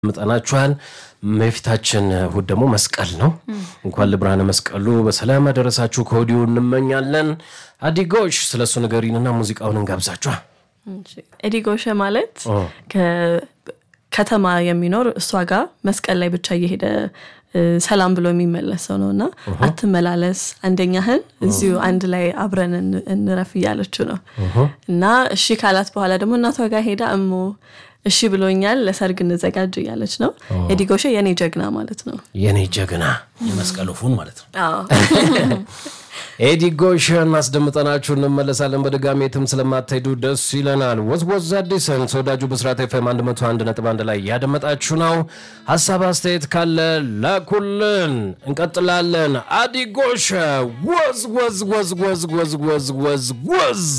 ምጠናችኋል። የፊታችን እሁድ ደግሞ መስቀል ነው። እንኳን ለብርሃነ መስቀሉ በሰላም ያደረሳችሁ ከወዲሁ እንመኛለን። አዲጎሽ ስለ እሱ ንገሪንና ሙዚቃውን እንጋብዛችኋ። ኤዲጎሸ ማለት ከተማ የሚኖር እሷ ጋር መስቀል ላይ ብቻ እየሄደ ሰላም ብሎ የሚመለስ ሰው ነው እና አትመላለስ፣ አንደኛህን እዚሁ አንድ ላይ አብረን እንረፍ እያለችው ነው እና እሺ ካላት በኋላ ደግሞ እናቷ ጋር ሄዳ እሞ እሺ ብሎኛል ለሰርግ እንዘጋጅ እያለች ነው። ኤዲጎሸ የኔ ጀግና ማለት ነው። የኔ ጀግና የመስቀሉ ፉን ማለት ነው። ኤዲ ጎሽን አስደምጠናችሁ እንመለሳለን። በድጋሚ የትም ስለማትሄዱ ደስ ይለናል። ወዝወዝ አዲስን ተወዳጁ ብስራት ኤፍኤም 101.1 ላይ ያደመጣችሁ ነው። ሀሳብ አስተያየት ካለ ላኩልን። እንቀጥላለን። አዲ ጎሽ ወዝ ወዝ ወዝ ወዝ ወዝ ወዝ ወዝ ወዝ